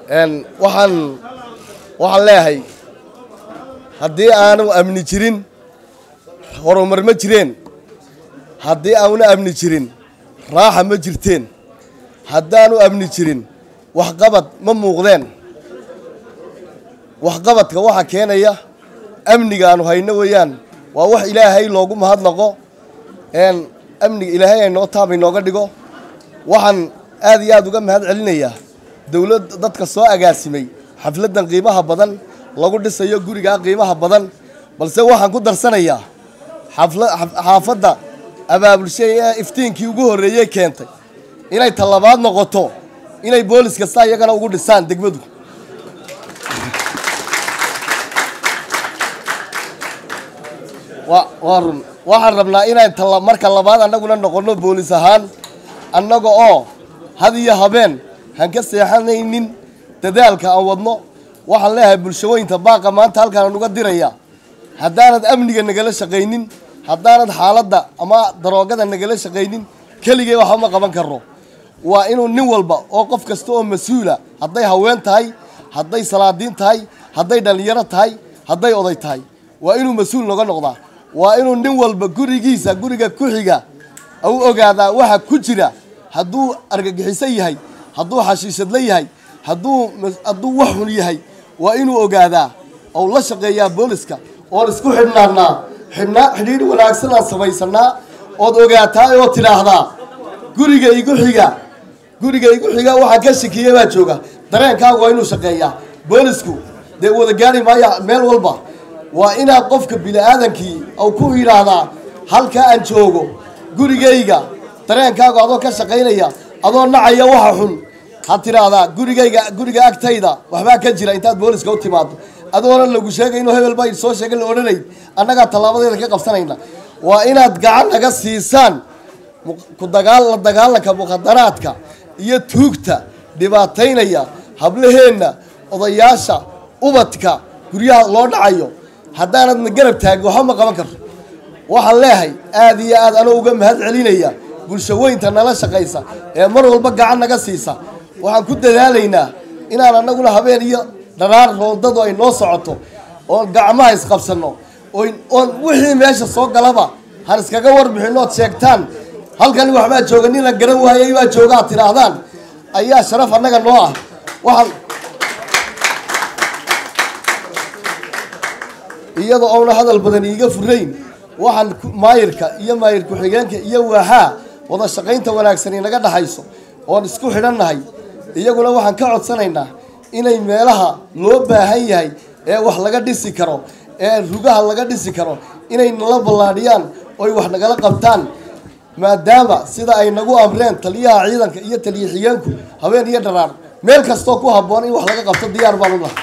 waxaan waxaan leeyahay haddii aanu amni jirin horumar ma jireen haddii aanu amni jirin raaxa ma jirteen haddaanu amni jirin waxqabad ma muuqdeen waxqabadka waxa keenaya amniga aanu hayno weeyaan waa wax ilaahay loogu mahadnaqo amniga ilaahay aynoo taab inooga dhigo waxaan aad iyo aad uga mahad celinayaa dowlad dadka soo agaasimay xafladdan qiimaha badan lagu dhisayo gurigaa qiimaha badan balse waxaan ku darsanayaa xaafadda abaabulshay ee iftiinkii ugu horreeyey keentay inay tallabaad noqoto inay boolis kasta iyagana ugu dhisaan degmadu waa run waxaan rabnaa inaan marka labaad annaguna noqonno boolis ahaan annaga oo had iyo habeen han ka seexanaynin dadaalka aan wadno waxaan leeyahay bulshooyinta baaqa maanta halkaan uga diraya haddaanad amniga nagala shaqaynin haddaanad xaaladda ama daroogada nagala shaqaynin keligay waxba ma qaban karno waa inuu nin walba oo qof kasta oo mas-uula hadday haween tahay hadday salaadiin tahay hadday dhallinyaro tahay hadday oday tahay waa inuu mas-uul noga noqdaa waa inuu nin walba gurigiisa guriga ku xiga u ogaadaa waxa ku jira hadduu argagixiso yahay hadduu xashiishadla yahay hadduu hadduu wax xun yahay waa inuu ogaadaa ou la shaqeeyaa booliska oon isku xidhnaanaa xidhnaa xidhiidh wanaagsan aan samaysanaa ood ogaataa oo tidhaahdaa guriga igu xiga guriga igu xiga waxaa ka shikiya baa jooga dareenkaagu waa inuu shaqeeyaa boolisku dee wada gaari maaya meel walba waa inaad qofka bini-aadankii ou ku yidhaahdaa halkaa aan joogo gurigayga dareenkaagu adoo ka shaqaynaya adoo nacaya waxa xun ha tidhaahdaa gurigayga guriga agtayda waxbaa ka jira intaad booliska u timaado adoona lagu sheegay inuu hebel baa soo sheegay la odhanayd annagaa tallaabadeeda ka qabsanayna waa inaad gacan naga siisaan ku dagaal la dagaalanka mukhadaraadka iyo tuugta dhibaataynaya hablaheenna odayaasha ubadka guryaha loo dhacayo haddaanadna garab taagin waxba ma qaban karto waxaan leehay aad iyo aad anoo uga mahad celinaya bulshaweynta nala shaqaysa ee mar walba gacan naga siisa waxaan ku dadaalaynaa inaan annaguna habeen iyo dharaar roondadu ay noo socoto oon gacmaha isqabsanno oon wixii meesha soo galaba han iskaga warbixin ood sheegtaan halkani waxbaa jooga nin la garan waayay baa jooga ad tidhaahdaan ayaa sharaf annaga noo ah waxaan iyadoo oona hadal badan iiga furayn waxaan maayirka iyo maayir ku-xigeenka iyo waaxaa wada shaqaynta wanaagsan inaga dhaxayso oon isku xidhannahay iyaguna waxaan ka codsanaynaa inay meelaha loo baahan yahay ee wax laga dhisi karo ee rugaha laga dhisi karo inay nala ballaadhiyaan oy wax nagala qabtaan maadaama sida ay nagu amreen taliyaha ciidanka iyo taliya xigeenku habeen iyo dharaar meel kastoo ku habboon in wax laga qabto diyaar baan u nahay